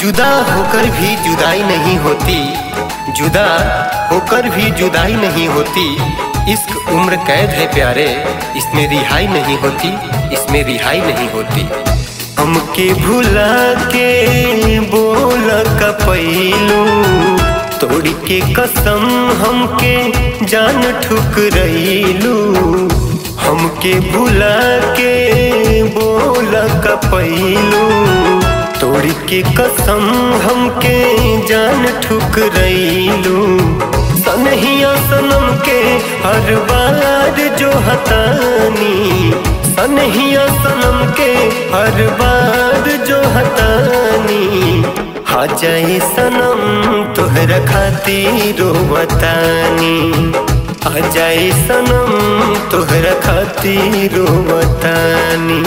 जुदा होकर भी जुदाई नहीं होती जुदा होकर भी जुदाई नहीं होती इश्क उम्र कैद है प्यारे इसमें रिहाई नहीं होती इसमें रिहाई नहीं होती हमके भुला के बोल कपैलू तोड़ के कसम हमके जान ठुकरैलू हमके भुला के बोल कपैलू तोड़ के कसम हमके जान ठुकरैलू सनहिया सनम के हर बार जो हतानी सनहिया सनम के हर बार जो हतानी हा जाए सनम तोहरा खातिर बतानी आ जाए सनम तोहरा खातिर बतानी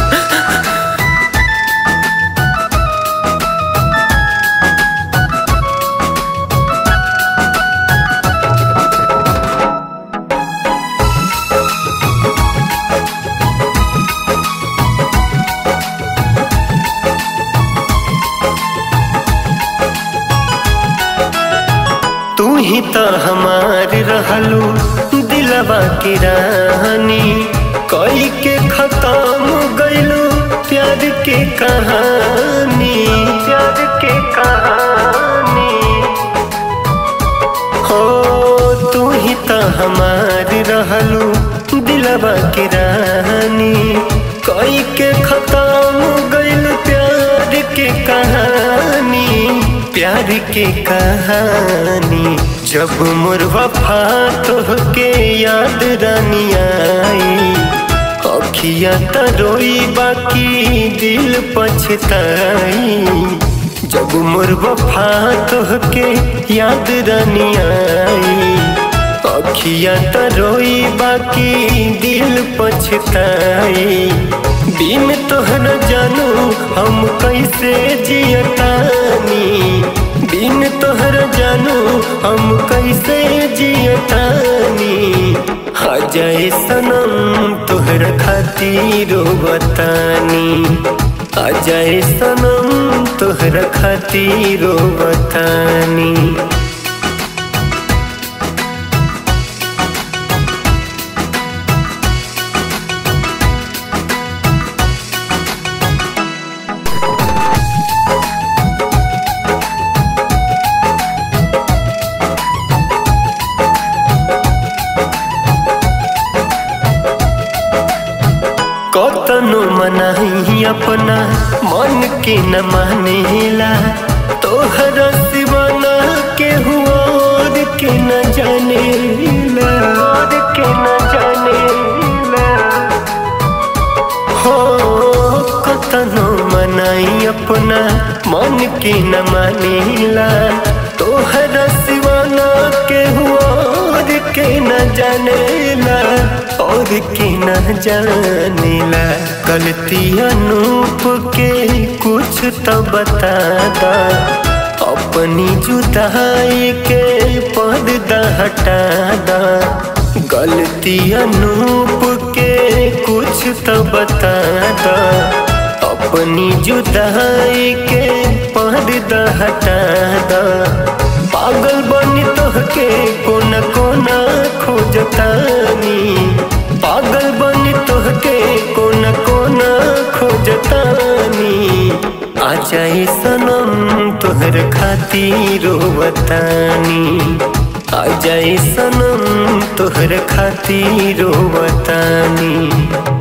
तू ही तो हमार रहलू दिलवा की रानी कोई के खत्म गईलू प्यार के कहानी प्यार के कहानी हो तू ही तो हमार रहलू दिलवा की रानी कोई के खत्म गईलू प्यार के कहानी प्यार के कहानी जब मोर वफा तोहके याद रानी आई अखिया तरोई बाकी दिल पछताई जब मोर वफा तोहके याद रानी आई अखिया तरोई बाकी दिल पछताई बिन तोहर जानू हम कैसे जियतानी बिन तोहर जानू हम कैसे जियतानी आ जाए सनम तोहर खातिर बतानी आ जाए सनम तोहर खातिर बतानी कतनो मनाही अपना मन के न मानेला तोहर सिवाना के हुआ और के न जानेला और के न जानेला हो कतनो मनाई अपना मन के न मानेला तोहर सिवाना के हुआ और के न जानेला और के न जानेला गलती अनूप के कुछ तो बता दा अपनी जुदाई के पर्दा हटा दा गलती अनूप के कुछ तो बता दा अपनी जुदाई के पर्दा हटा दा पागल बनी तोहके कोना कोना खोजतानी पागल बनी तोहके कोना कोना खोजतानी आ जाए सनम तोहर खातिर बतानी आ जाए सनम तोहर खातिर बतानी